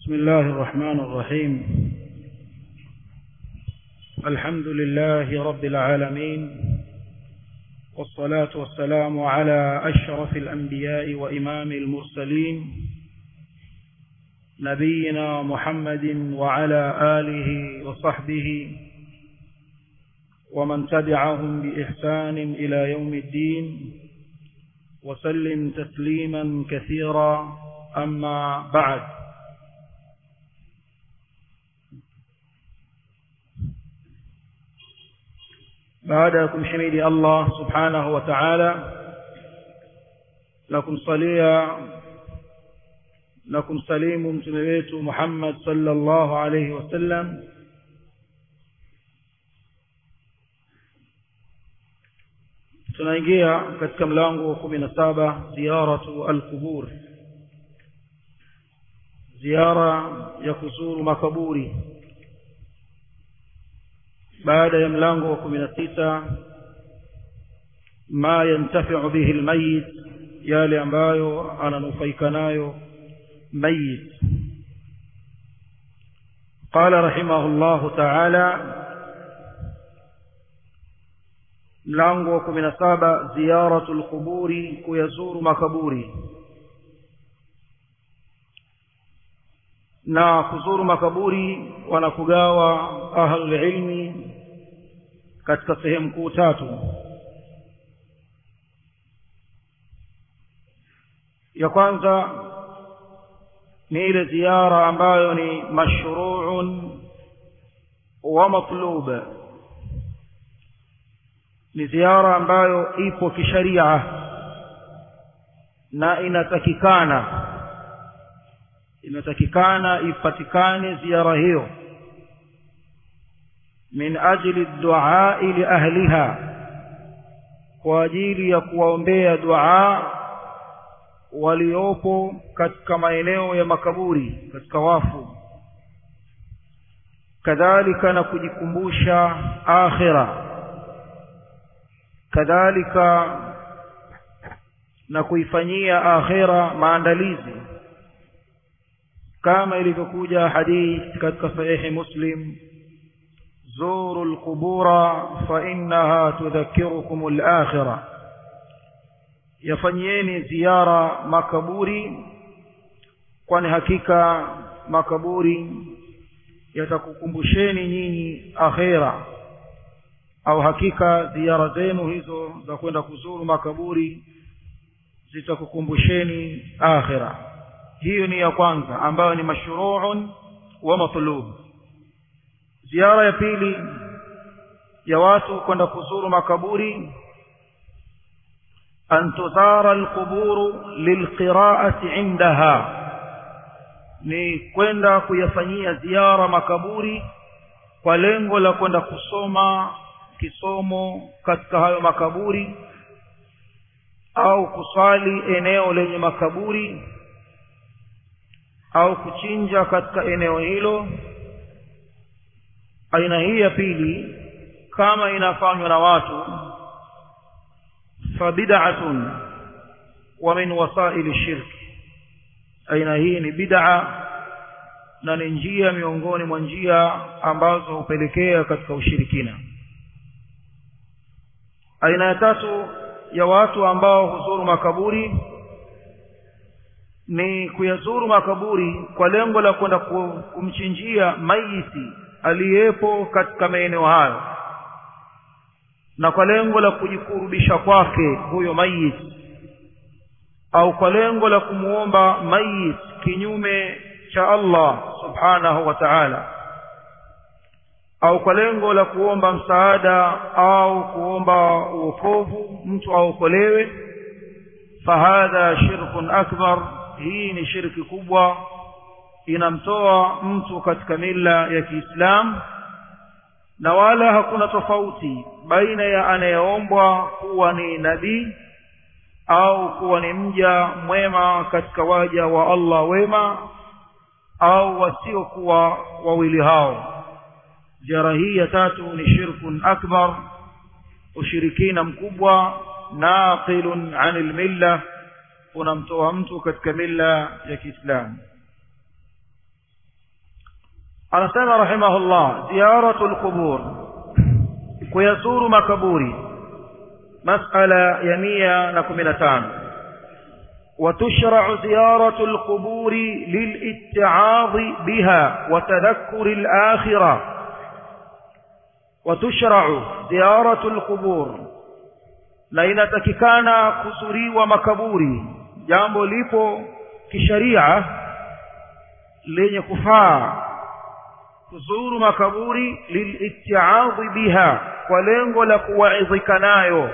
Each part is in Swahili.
بسم الله الرحمن الرحيم الحمد لله رب العالمين والصلاة والسلام على أشرف الأنبياء وإمام المرسلين نبينا محمد وعلى آله وصحبه ومن تبعهم بإحسان إلى يوم الدين وسلم تسليما كثيرا أما بعد baada ya kumhimidi Allah subhanahu wa ta'ala na kumsalia na kumsalimu mtume wetu Muhammad sallallahu alayhi wasallam tunaingia katika mlango wa kumi na saba ziyaratu alqubur ziara ya kuzuru makaburi baada ya mlango wa kumi na sita ma yantafiu bihi almayit yale ambayo ananufaika nayo mayit قال رحمه الله تعالى mlango wa kumi na saba ziyaratu lquburi kuyazuru makaburi na kuzuru makaburi wanakugawa ahlulilmi katika sehemu kuu tatu ya kwanza ni ile ziara ambayo ni mashruun wa matlub ni ziara ambayo ipo kisharia na inatakikana inatakikana ipatikane ziara hiyo min ajli duai li ahliha kwa ajili ya kuwaombea dua waliopo katika maeneo ya makaburi katika wafu kadhalika na kujikumbusha akhira kadhalika na kuifanyia akhira maandalizi kama ilivyokuja hadith katika sahihi muslim زوروا القبور فإنها تذكركم الآخرة يفنيني زيارة مكبوري kwani hakika makaburi yatakukumbusheni nyinyi akhera au hakika ziara zenu hizo za kwenda kuzuru makaburi zitakukumbusheni akhera hiyo ni ya kwanza ambayo ni mashruun wa matlub ziara ya pili ya watu kwenda kuzuru makaburi an tuzara alquburu lilqiraati indaha ni kwenda kuyafanyia ziara makaburi kwa lengo la kwenda kusoma kisomo katika hayo makaburi au kuswali eneo lenye makaburi au kuchinja katika eneo hilo aina hii ya pili kama inafanywa na watu fabid'atun wa min wasaili shirki aina hii ni bid'a na ni njia miongoni mwa njia ambazo hupelekea katika ushirikina aina ya tatu ya watu ambao huzuru makaburi ni kuyazuru makaburi kwa lengo la kwenda kumchinjia maiti aliyepo katika maeneo hayo na kwa lengo la kujikurubisha kwake huyo mayit au kwa lengo la kumuomba mayit kinyume cha Allah subhanahu wa ta'ala au kwa lengo la kuomba msaada au kuomba uokovu mtu aokolewe fahadha shirkun akbar hii ni shirki kubwa inamtoa mtu katika mila ya Kiislamu na wala hakuna tofauti baina ya anayeombwa kuwa ni nabii au kuwa ni mja mwema katika waja wa Allah wema au wasiokuwa wawili hao ziara hii ya tatu ni shirkun akbar ushirikina mkubwa naqilun anil milla unamtoa mtu katika mila ya Kiislamu anasema rahimahullah ziyaratu lqubur kuyazuru makaburi masala ya mia na kumi na tano وتشرع زيارة القبور للاتعاظ بها وتذكر الآخرة وتشرع زيارة القبور na inatakikana kuzuriwa makaburi jambo lipo kisharia lenye kufaa kuzuru makaburi lilitiadhi biha kwa lengo la kuwaidhika nayo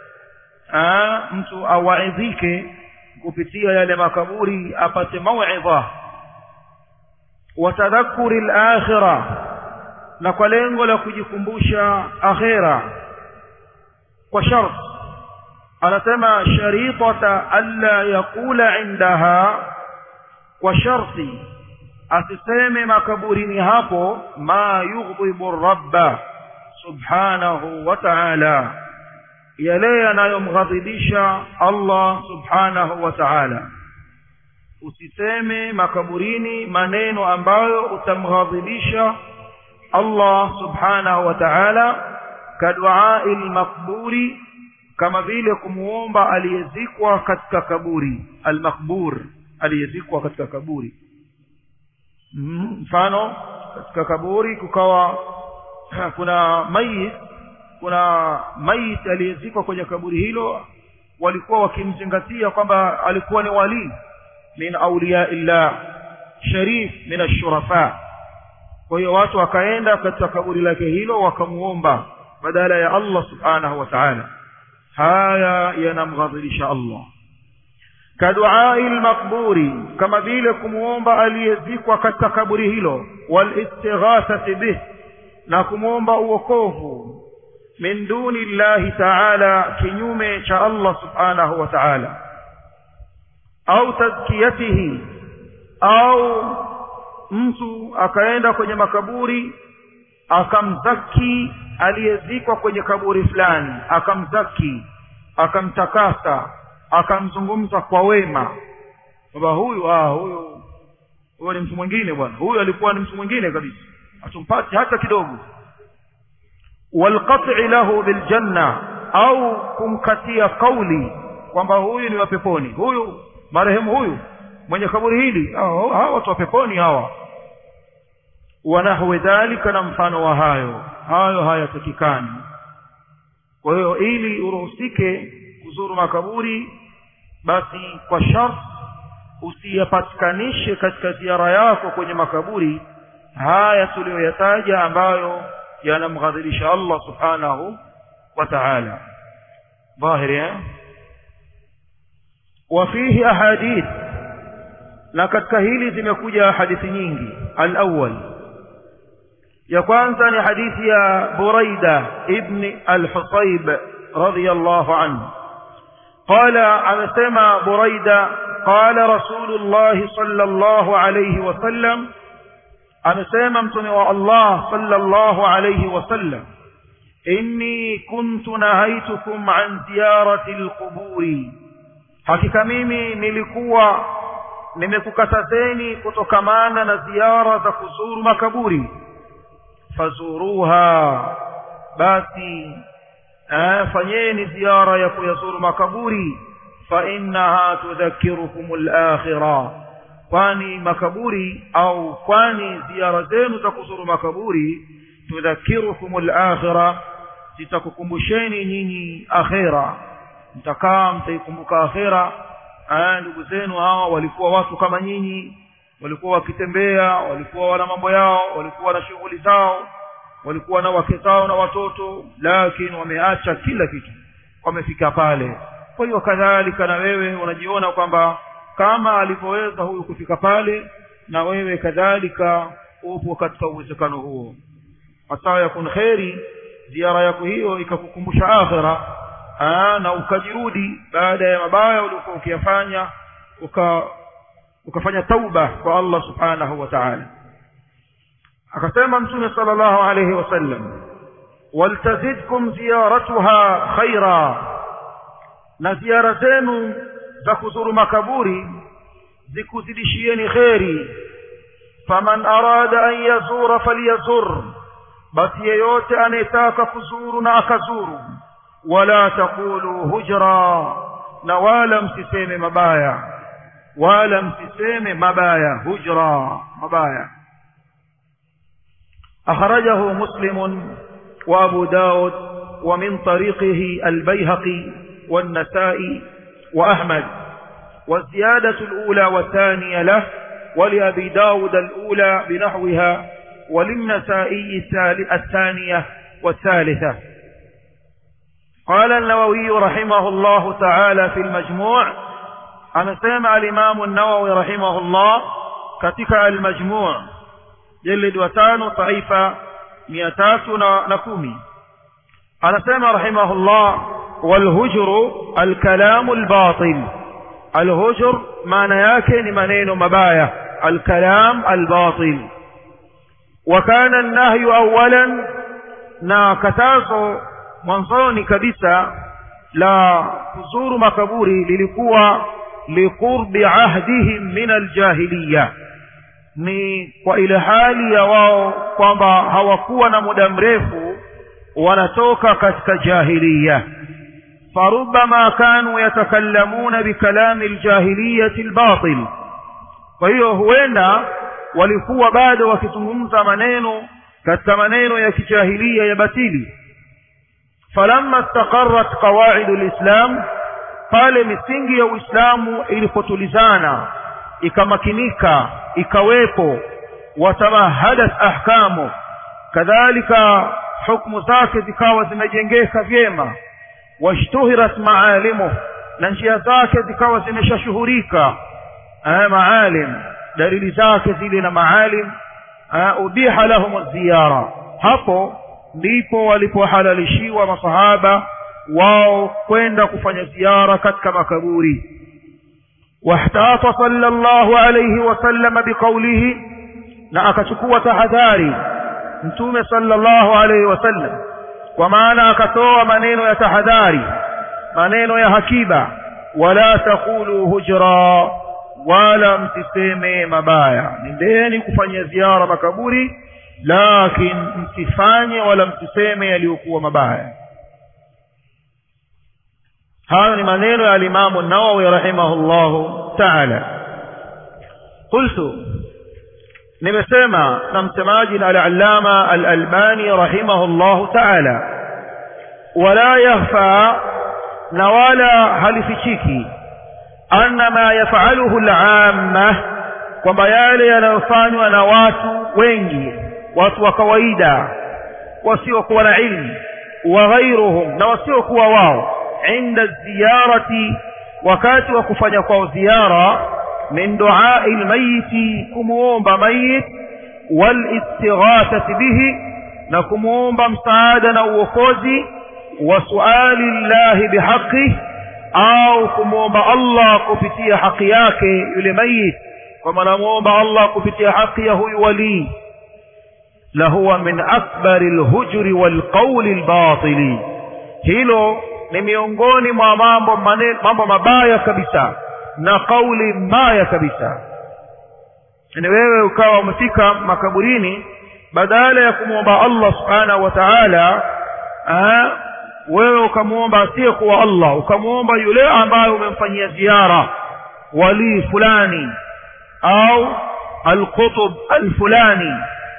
mtu awaidhike kupitia yale makaburi apate mauidha watadhakuri lakhira na kwa lengo la kujikumbusha akhira kwa sharti anasema sharitata alla yaqula indaha kwa sharti asiseme makaburini hapo ma yughdhibu rabba subhanahu wa ta'ala yale yanayomghadhibisha Allah subhanahu wa ta'ala usiseme makaburini maneno ambayo utamghadhibisha Allah subhanahu wa ta'ala kaduai almaqburi kama vile kumuomba aliyezikwa katika kaburi almaqbur aliyezikwa katika kaburi mfano katika kaburi kukawa kuna mayit kuna mayit aliyezikwa kwenye kaburi hilo walikuwa wakimzingatia kwamba alikuwa ni wali min auliya illah sharif min ashurafa kwa hiyo watu wakaenda katika kaburi lake hilo wakamuomba badala ya Allah subhanahu wa ta'ala haya yanamghadhirisha Allah kaduai lmaqburi kama vile kumwomba aliyezikwa katika kaburi hilo walistighathati bih na kumwomba uokovu min duni llahi taala kinyume cha Allah subhanahu wa ta'ala au tazkiyatihi au mtu akaenda kwenye makaburi akamzaki aliyezikwa kwenye kaburi fulani akamzaki akamtakasa akamzungumza kwa wema kwamba huyu ah huyu huyu ni mtu mwingine bwana huyu alikuwa ni mtu mwingine kabisa hatumpati hata kidogo walqat'i lahu biljanna au kumkatia kauli kwamba huyu ni wa peponi huyu marehemu huyu mwenye kaburi hili hawa watu wa peponi hawa wanahwe dhalika na mfano wa hayo hayo hayatakikani kwa hiyo ili uruhusike kuzuru makaburi basi kwa shart usiyapatikanishe katika ziara yako kwenye makaburi haya tuliyoyataja ambayo yanamghadhirisha Allah subhanahu wa ta'ala dhahiri eh وفيه أحاديث na katika hili zimekuja hadithi nyingi al-awwal ya kwanza ni hadithi ya Buraida ibn al-Husayb radiyallahu anhu qala amesema Buraida qala Rasulullah sallallahu alayhi wasallam amesema mtume wa Allah sallallahu alayhi wasallam inni kuntu nahaitukum an ziyarati al-quburi hakika mimi nilikuwa nimekukatazeni kutokamana na ziara za kuzuru makaburi fazuruha basi eh, fanyeni ziara ya kuyazuru makaburi fa innaha tudhakirukum al-akhirah kwani makaburi au kwani ziara zenu za kuzuru makaburi tudhakirukum al-akhirah zitakukumbusheni nyinyi akhira mtakaa mtaikumbuka akhira aya ndugu zenu hawa walikuwa watu kama nyinyi walikuwa wakitembea walikuwa wana mambo yao walikuwa na shughuli zao walikuwa na wake zao na watoto lakini wameacha kila kitu wamefika pale kwa hiyo kadhalika na wewe unajiona kwamba kama alivyoweza huyu kufika pale na wewe kadhalika upo katika uwezekano huo hata yakun kheri ziara yako hiyo ikakukumbusha akhira Aa, na ukajirudi baada ya mabaya uliokuwa ukiyafanya uka ukafanya tauba kwa Allah subhanahu wa ta'ala akasema mtume sallallahu alayhi wasallam waltazidkum ziyaratuha khaira na ziara zenu za kuzuru makaburi zikuzidishieni kheri faman arada an yazura falyazur basi yeyote anayetaka kuzuru na akazuru wala taqulu hujra na wala msiseme mabaya wala msiseme mabaya hujra mabaya akhrajahu muslim wa abu daud wa min tariqihi al-bayhaqi والنسائي وأحمد والزيادة الأولى والثانية له ولأبي داود الأولى بنحوها وللنسائي الثانية والثالثة قال النووي رحمه الله تعالى في المجموع أنا سمع الإمام النووي رحمه الله كتك المجموع جلد وتان طائفة مئتات نكومي أنا سمع رحمه الله والهجر الكلام الباطل الهجر معنى yake ni maneno mabaya الكلام الباطل وكان النهي اولا na katazo mwanzoni kabisa la kuzuru makaburi lilikuwa liqurbi ahdihim min aljahiliya ni kwa ile hali ya wao kwamba hawakuwa na muda mrefu wanatoka katika jahiliya فربما كانوا يتكلمون بكلام الجاهلية الباطل وهي huenda walikuwa bado wakizungumza maneno katika maneno ya kijahilia ya batili falamma istaqarrat qawaid alislam pale misingi ya uislamu ilipotulizana ikamakinika ikawepo watamahadat ahkamu kadhalika hukumu zake zikawa zimejengeka vyema washtuhirat maalimu na njia zake zikawa zimeshashuhurika maalim dalili zake zile na maalim ubiha lahum ziyara hapo ndipo walipohalalishiwa masahaba wao kwenda kufanya ziara katika makaburi واحتاط صلى الله عليه وسلم بقوله na akachukua tahadhari mtume sallallahu alaihi wasallam kwa maana akatoa maneno ya tahadhari maneno ya hakiba wala taqulu hujra wala msiseme mabaya nendeni kufanya ziara makaburi lakin msifanye wala msiseme yaliyokuwa mabaya hayo ni maneno ya alimamu nawawi rahimahullahu taala qultu nimesema na msemaji na al-allama al-albani rahimahullahu ta'ala wala yakhfa na wala halifichiki anna ma yaf'aluhu al-amma kwamba yale yanayofanywa na watu wengi watu wa kawaida wasiokuwa na ilmu wa ghairuhum na wasiokuwa wao inda ziyarati wakati wa kufanya kwao ziara من دعاء الميت كمومب ميت والاستغاثة به نكمومب مساعدة وفوزي وسؤال الله بحقه أو كمومب الله كفتي حقياك لميت وما نمومب الله كفتي حقيه ولي لهو من أكبر الهجر والقول الباطل hilo ni miongoni mwa mambo mambo mabaya kabisa na kauli mbaya kabisa ni wewe ukawa umefika makaburini badala ya kumwomba Allah subhanahu wa ta'ala wewe ukamwomba asiyekuwa Allah ukamwomba yule ambaye umemfanyia ziara wali fulani au alqutub alfulani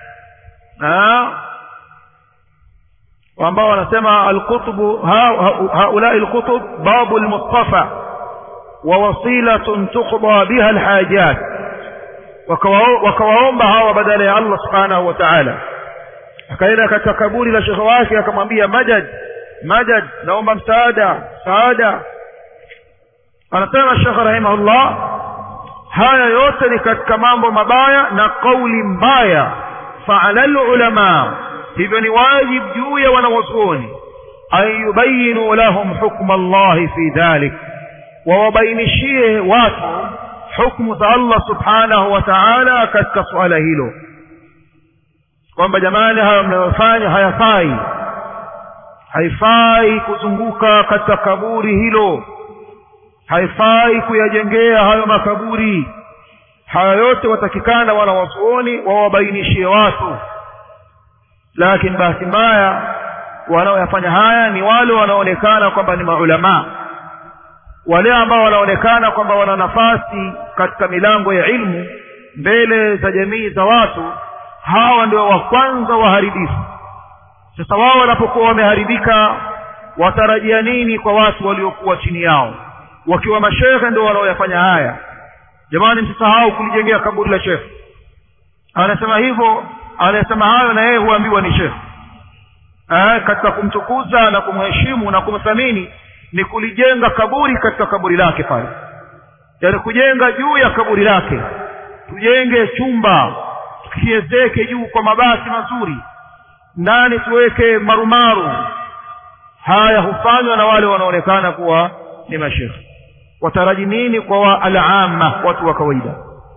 ambao wanasema alqutub haula alqutub babu almustafa ووصيلة تقضى بها الحاجات wakawaomba hawa badala ya Allah subhanahu wa ta'ala akaenda katika kaburi la shekhe wake akamwambia majad majad naomba msaada msaada anasema shekhe rahimahullah haya yote ni katika mambo mabaya na kauli mbaya faala lulama hivyo ni wajib juu ya wanawazuoni an yubayinu lahum hukma allahi fi dhalik wawabainishie watu hukumu za Allah subhanahu wa ta'ala katika suala hilo kwamba jamani hayo mnayofanya hayafai haifai kuzunguka katika kaburi hilo haifai kuyajengea hayo makaburi haya yote watakikana wana wasuoni wawabainishie watu lakini bahati mbaya wanaoyafanya haya ni wale wanaonekana kwamba ni maulamaa wale ambao wanaonekana kwamba wana nafasi katika milango ya ilmu mbele za jamii za watu hawa ndio wa kwanza waharibifu sasa wao wanapokuwa wameharibika watarajia nini kwa watu waliokuwa chini yao wakiwa mashehe ndio wanaoyafanya haya jamani msisahau kulijengea kaburi la shekhe anasema hivyo anasema hayo na yeye huambiwa ni shekhe eh, katika kumtukuza na kumheshimu na kumthamini ni kulijenga kaburi katika kaburi lake pale yaani kujenga juu ya kaburi lake tujenge chumba tukiezeke juu kwa mabati mazuri ndani tuweke marumaru haya hufanywa na wale wanaonekana kuwa ni mashekhe wataraji nini kwa wa alama watu wa kawaida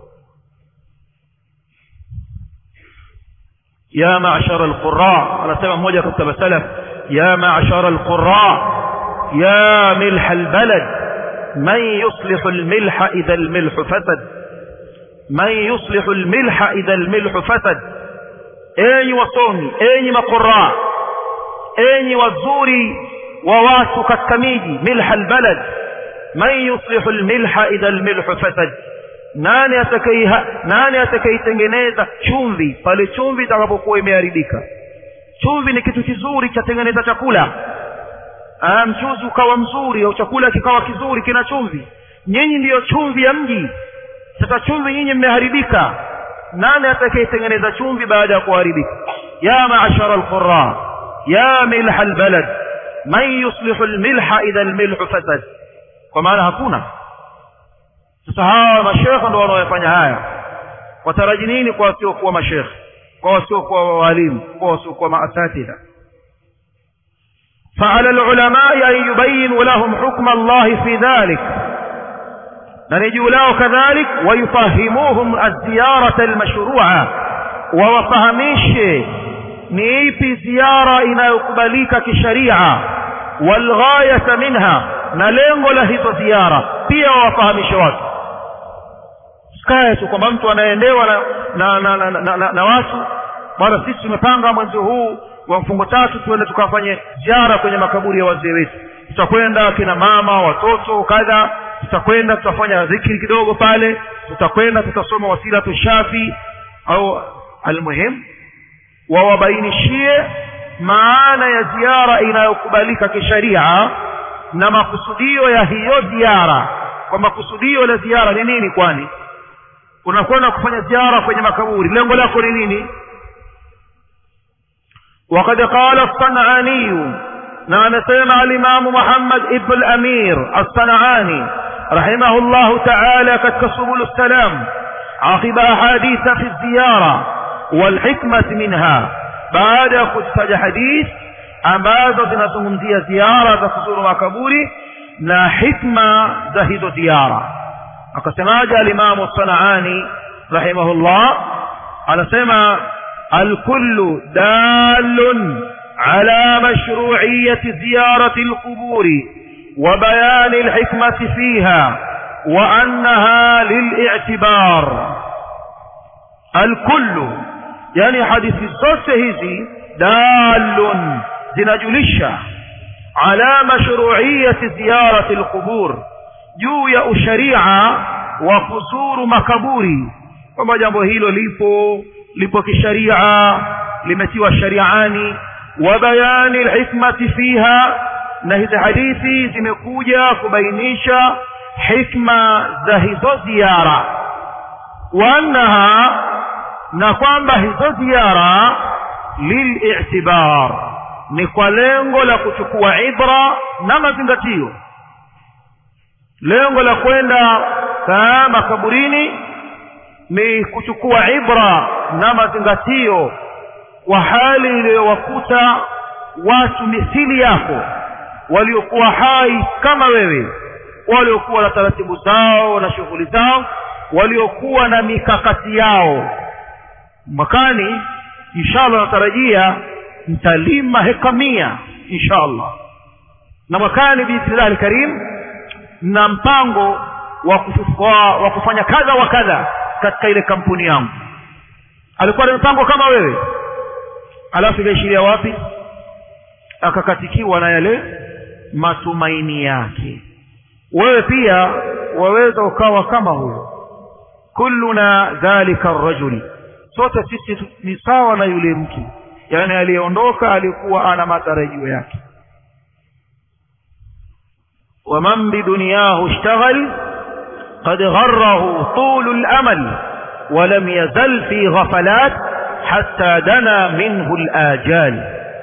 ya ma'shara alqurra anasema mmoja katika masalaf ya ma'shara alqurra ya milh albalad man yuslihu almilha idha almilhu fasad man yuslihu almilha idha almilhu fasad enyi wasomi enyi maqurra enyi wazuri wa watu katika miji milha albalad man yuslihu almilha idha almilhu fasad nani atakaye nani atakayetengeneza chumvi pale chumvi itakapokuwa imeharibika chumvi ni kitu kizuri cha tengeneza chakula ah mchuzi ukawa mzuri au chakula kikawa kizuri kina chumvi nyinyi ndiyo chumvi ya mji sasa chumvi nyinyi mmeharibika nani atakayetengeneza chumvi baada ya kuharibika ya ma'ashara alqurra ya milha albalad man yuslihu almilha idha almilhu fasad kwa maana hakuna sasa hawa mashekhe ndio wanaofanya haya wataraji nini kwa wasiokuwa mashekhe kwa wasiokuwa walimu kwa wasiokuwa maasatidha فعلى العلماء أن يبينوا لهم حكم الله في ذلك نرجو له كذلك ويفهموهم الزيارة المشروعة ووفهميش نيبي زيارة إن يقبليك كشريعة والغاية منها نلنغ له زيارة pia wawafahamishe watu sikae tu kwamba mtu anaendewa na, na, na, na, na, na, na watu bwana sisi tumepanga mwezi huu wa mfungo tatu tuende tukafanye ziara kwenye makaburi ya wazee wetu tutakwenda kina mama watoto kadha tutakwenda tutafanya dhikri kidogo pale tutakwenda tutasoma wasila tushafi au almuhim wawabainishie maana ya ziara inayokubalika kisharia na makusudio ya hiyo ziara kwa makusudio la ziara ni nini kwani unakwenda kufanya ziara kwenye makaburi lengo lako ni nini وقد قال الصنعاني نعم سمع الإمام محمد ابن الأمير الصنعاني رحمه الله تعالى كسبل السلام عقب أحاديث في الزيارة والحكمة منها بعد خصفة حديث ambazo zinazungumzia ziara za kuzuru makaburi na hikma za hizo ziara akasemaje alimamu sanaani rahimahullah anasema الكل دال على مشروعية زيارة القبور وبيان الحكمة فيها وأنها للاعتبار الكل يعني حديث الصوت هذي دال zinajulisha ala mashru'iyati ziyarati alqubur juu ya usharia wa kuzuru makaburi kwamba jambo hilo lipo lipo kisharia limetiwa shariani wa bayani alhikmati fiha na hizi hadithi zimekuja kubainisha hikma za hizo ziara wa annaha na kwamba hizo ziara lil'tibar ni kwa lengo la kuchukua ibra na mazingatio lengo la kwenda makaburini ni kuchukua ibra na mazingatio kwa hali iliyowakuta watu mithili yako waliokuwa hai kama wewe waliokuwa na taratibu zao na shughuli zao waliokuwa na mikakati yao mwakani inshallah natarajia mtalima heka mia inshallah na mwakani biidhnillah alkarim na mpango wa, wa kufanya kadha wa kadha katika ile kampuni yangu alikuwa na mpango kama wewe alafu ikaishiria wapi akakatikiwa na yale matumaini yake wewe pia waweza ukawa kama huyo kulluna dhalika rajuli sote sisi ni sawa na yule mtu yaani aliyeondoka alikuwa ana matarajio yake waman bidunyahu ishtaghal qad gharrahu tulu lamal ولم يزل في غفلات حتى دنا منه الآجال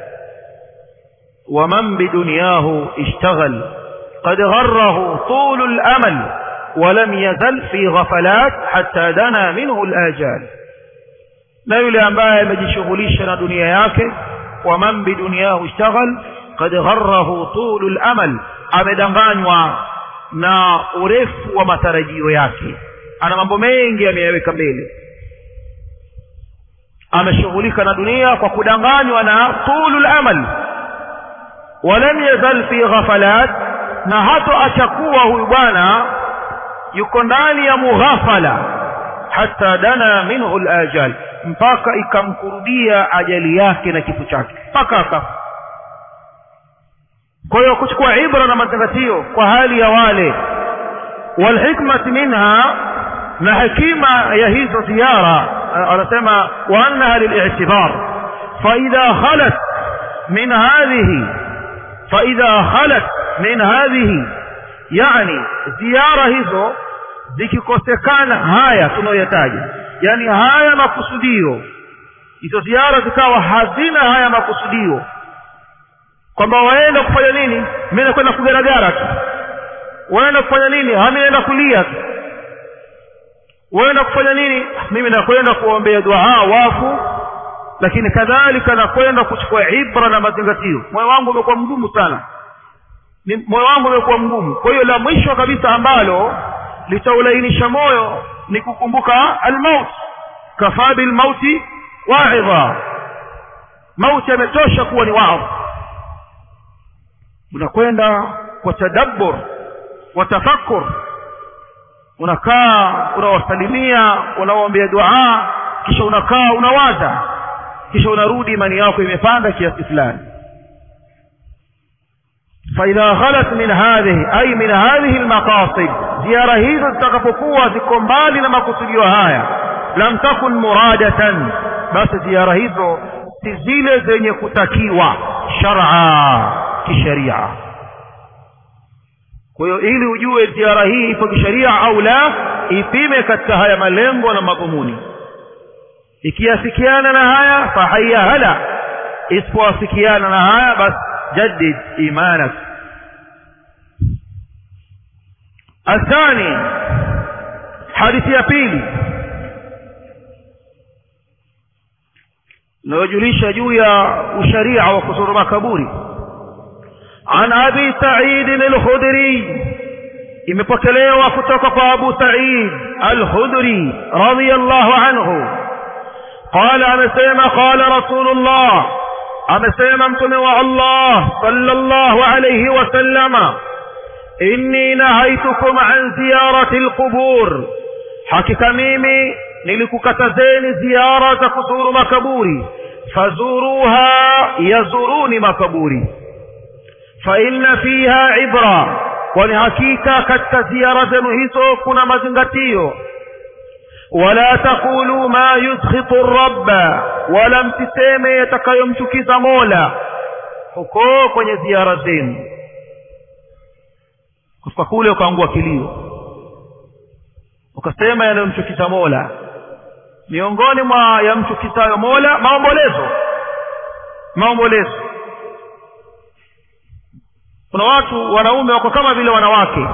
ومن بدنياه اشتغل قد غره طول الأمل ولم يزل في غفلات حتى دنا منه الآجال na yule ambaye amejishughulisha na dunia yake waman biduniyahu ishtaghal qad gharrahu tulu lamal amedanganywa na urefu wa matarajio yake ana mambo mengi ameyaweka mbele ameshughulika na dunia kwa kudanganywa na tulu lamal walam yazal fi ghafalat na hato achakuwa huyu bwana yuko ndani ya mughafala hata dana minhu lajal mpaka ikamkurudia ajali yake na kifo chake mpaka akafa kwa hiyo kuchukua ibra na mazingatio kwa hali ya wale walhikmati minha na hekima ya hizo ziara anasema wa annaha lilitibar faidha khalat min hadhihi faidha khalat min hadhihi yani ziara hizo zikikosekana haya tunayoyataja yani haya makusudio hizo ziara zikawa hazina haya makusudio kwamba waenda kufanya nini mi nakwenda kugaragara tu waenda kufanya nini hami naenda kulia tu waenda kufanya nini mimi nakwenda kuombea duaa wafu lakini kadhalika nakwenda kuchukua ibra na mazingatio moyo wangu umekuwa mgumu sana moyo wangu umekuwa mgumu kwa hiyo la mwisho kabisa ambalo litaulainisha moyo ni kukumbuka almaut kafaa bilmauti waidha mauti yametosha kuwa ni wao unakwenda kwa tadabbur wa tafakkur unakaa unawasalimia unawaombea duaa kisha unakaa unawaza kisha unarudi imani yako imepanda kiasi fulani فإذا خلت من هذه أي من هذه المقاصد زيارة hizo zitakapokuwa ziko mbali na makusudio haya lam takun muradatan basi ziara hizo si zile zenye kutakiwa shar'a kisheria kwa hiyo ili ujue ziara hii ipo kisheria au la ipime katika haya malengo na madhumuni ikiafikiana na haya fahaya hala isipoafikiana na haya basi جدد إيمانك الثاني حديث يبيلي نوجليش جويا وشريعة وقصور مكبوري عن أبي سعيد الخدري imepokelewa kutoka kwa abu said alkhudri radiallahu anhu qala amesema qala rasulullah amesema mtume wa allah sallallahu alayhi wasallama inni nahaitukum an ziyarati lqubur hakika mimi nilikukatazeni ziara za kuzuru makaburi fazuruha yazuruni makaburi fainna fiha ibra kwani hakika katika ziara zenu hizo kuna mazingatio wala taqulu ma yudkhitu rabba wala msiseme yatakayomchukiza mola huko kwenye ziara zenu kutoka kule ukaangua kilio ukasema yanayomchukiza mola miongoni mwa yamchukizayo mola maombolezo maombolezo kuna watu wanaume wako kama vile wanawake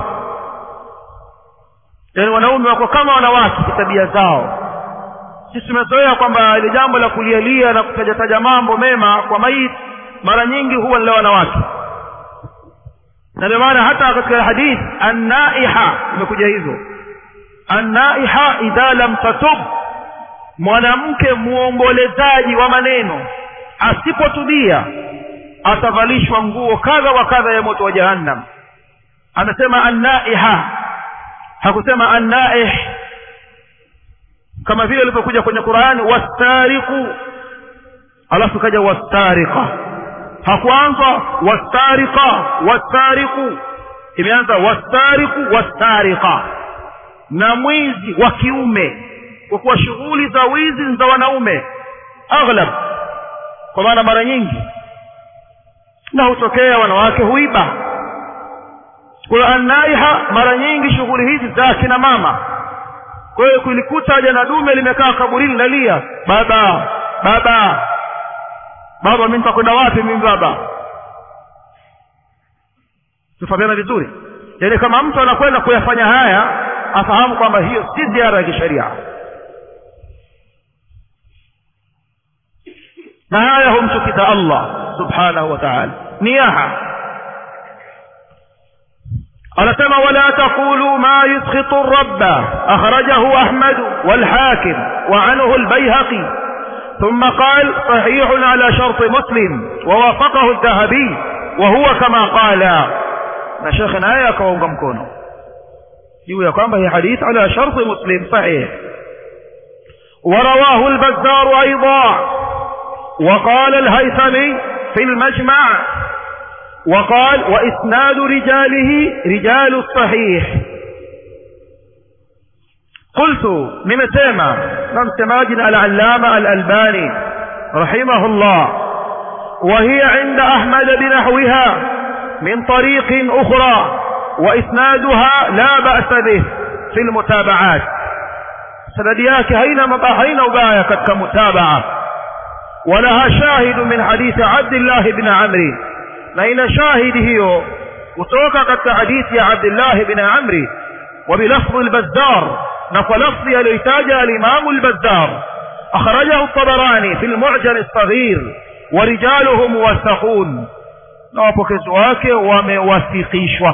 yaani wanaume wako kama wanawake kitabia zao sisi tumezoea kwamba ile jambo la kulialia na kutajataja mambo mema kwa maiti mara nyingi huwa ni la wanawake na ndio maana hata katika hadith annaiha imekuja hivyo annaiha idha lam tatub mwanamke muombolezaji wa maneno asipotubia atavalishwa nguo kadha wa kadha ya moto wa jahannam amesema annaiha hakusema annaih kama vile ilivyokuja kwenye qurani wastariku alafu ikaja wastarika hakuanza wastarika wastariku imeanza wastariku wastarika na mwizi wa kiume kwa kuwa shughuli za wizi ni za wanaume aghlab kwa maana mara nyingi na hutokea wanawake huiba kwa annaiha mara nyingi shughuli hizi za kina mama kwa hiyo kulikuta jana dume limekaa kaburini nalia baba baba baba mimi nitakwenda wapi mimi baba tufahamiana vizuri yaani kama mtu anakwenda kuyafanya haya afahamu kwamba hiyo si ziara ya kisheria na haya humchukiza allah subhanahu wa taala niyaha anasema wala taqulu ma yuskhitu rabba akhrajahu ahmadu walhakim وعنه البيهقي ثم قال صحيح على شرط مسلم ووافقه الذهبي وهو كما قال na shekhe naye akawaunga mkono juu ya kwamba hii hadith ala sharti muslim sahih ورواه البزار أيضا وقال الهيثمي في المجمع وقال وإسناد رجاله رجال الصحيح قلت من سيما من سماجنا العلامة الألباني رحمه الله وهي عند أحمد بنحوها من طريق أخرى وإسنادها لا بأس به في المتابعات سند yake haina haina ubaya katika mutabaa ولها شاهد من حديث عبد الله بن عمرو na ina shahidi hiyo kutoka katika hadithi ya Abdullah ibn Amri وبلفظ البزار نقل لفظ الويتاج الإمام البزار أخرجه الطبراني في المعجم الصغير ورجاله موثقون na wapokezi wake wamewathikishwa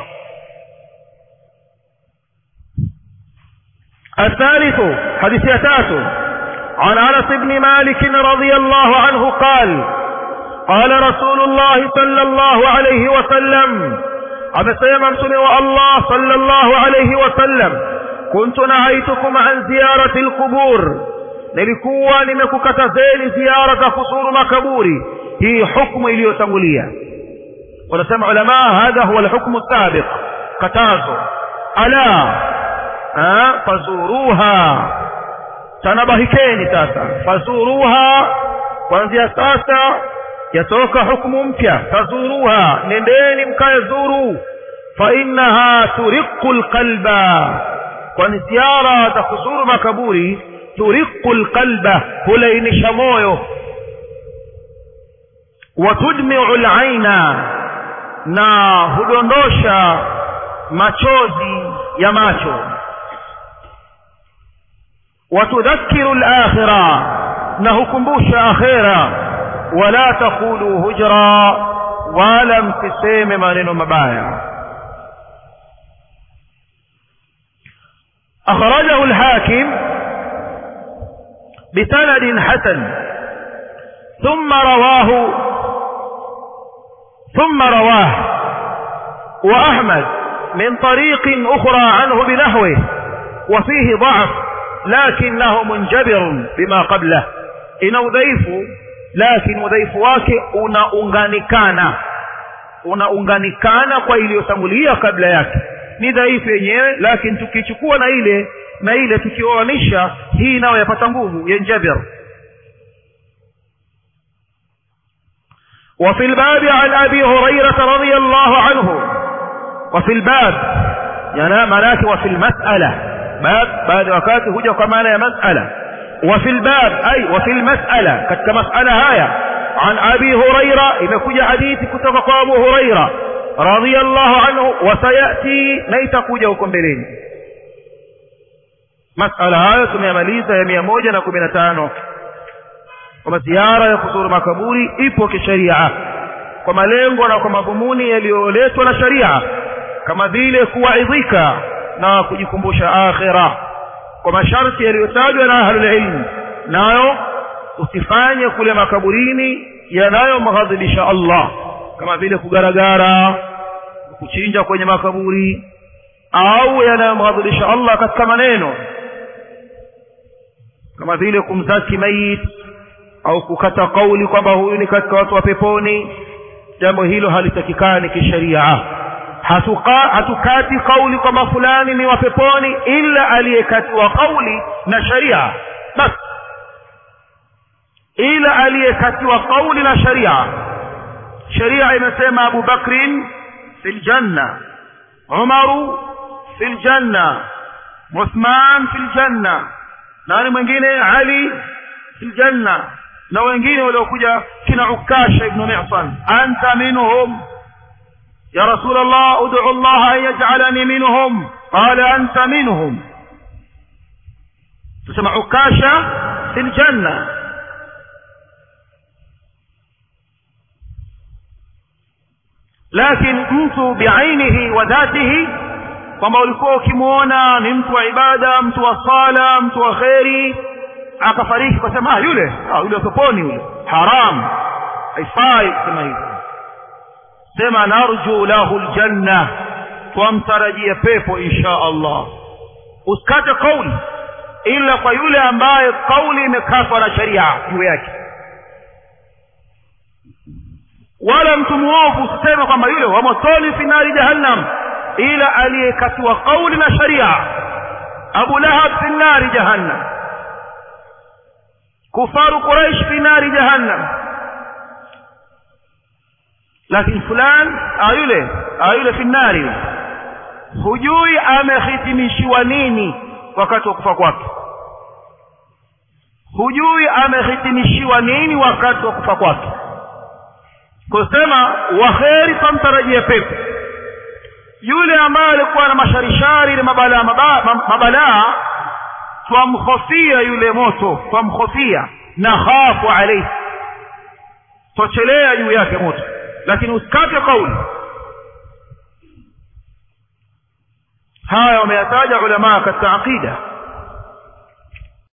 الثالث حديث يتاتو عن انس بن مالك رضي الله عنه قال قال رسول الله صلى الله عليه وسلم amesema mtume wa Allah sallallahu alayhi wasallam kuntu nahaitukum an ziyarati alqubur nilikuwa nimekukatazeni ziara za kuzuru makaburi hii hukumu iliyotangulia wanasema ulama hadha huwa alhukmu sabiq katazo ala fazuruha tanabahikeni sasa fazuruha kuanzia sasa yatoka hukumu mpya fazuruha nendeni mkayazuru fainnaha turiqu lqalba kwani ziara za kuzuru makaburi turiqu lqalba hulainisha moyo watudmiu laina na hudondosha machozi ya macho watudhakiru lakhira na hukumbusha akhira wala taqulu hujra wala msiseme maneno mabaya أخرجه الحاكم بسند حسن ثم رواه ثم رواه وأحمد من طريق أخرى عنه بنحوه وفيه ضعف لكنه منجبر بما قبله إن udhaifu lakini udhaifu wake unaunganikana unaunganikana kwa iliyotangulia kabla yake ni dhaifu yenyewe lakini tukichukua na ile na ile tukioanisha hii nayo yapata nguvu yanjabir وفي الباب عن أبي هريرة رضي الله عنه وفي الباب يعني ملاك وفي المسألة باب بعد وكاته هجا كمان مسألة وفي الباب أي وفي المسألة كتك مسألة هاية عن أبي هريرة إذا كجا حديث كتك أبو هريرة رضي الله عنه وسيأتي نيت كجا وكمبلين مسألة هاية tumemaliza ya mia moja na kumi na tano kwamba ziara ya kuzuru makaburi ipo kisheria kwa malengo na kwa madhumuni yaliyoletwa na sharia kama vile kuwaidhika na kujikumbusha akhira kwa masharti yaliyotajwa na ahlulilmu nayo usifanye kule makaburini yanayomghadhibisha Allah kama vile kugaragara kuchinja kwenye makaburi au yanayomghadhibisha Allah katika maneno kama vile kumzaki mayit au kukata kauli kwamba huyu ni katika watu wa peponi jambo hilo halitakikani kisheria hatuka hatukati kauli kwamba fulani ni wa peponi ila aliyekatiwa kauli na sharia basi ila aliyekatiwa kauli na sharia sharia imesema abu bakrin fi ljanna umaru fi ljanna uthman fi ljanna nani mwingine ali fi ljanna na wengine waliokuja kina ukasha ibnu misan anta minhum ya rasul allah udcu allah an yajcalani minhum qala anta minhum tusema ukasha fi ljanna lakini mtu biainihi wa dhatihi kwamba ulikuwa ukimwona ni mtu wa ibada mtu wa sala mtu wa kheri akafariki kwa sema ah, yule ah, yule peponi yule haram haifai kusema hivyo sema narju lahu ljanna twamtarajia pepo insha allah usikate kauli ila kwa yule ambaye kauli imekatwa na sharia juu yake wala mtu mwovu usiseme kwamba yule wa motoni fi nari jahannam ila aliyekatiwa kauli na sharia abu lahab fi nari jahannam kufaru quraish fi nari jahannam lakini fulan ayule ayule fi nari hujui amehitimishiwa nini wakati wa kufa kwake hujui amehitimishiwa nini wakati wa kufa kwake kusema waheri tamtarajia pepo yule ambaye alikuwa na masharishari na mabalaa mabalaa mabala, twamhofia yule moto twamhofia na khafu alaihi twachelea juu yake moto lakini usikate kauli haya wameyataja ulamaa katika aqida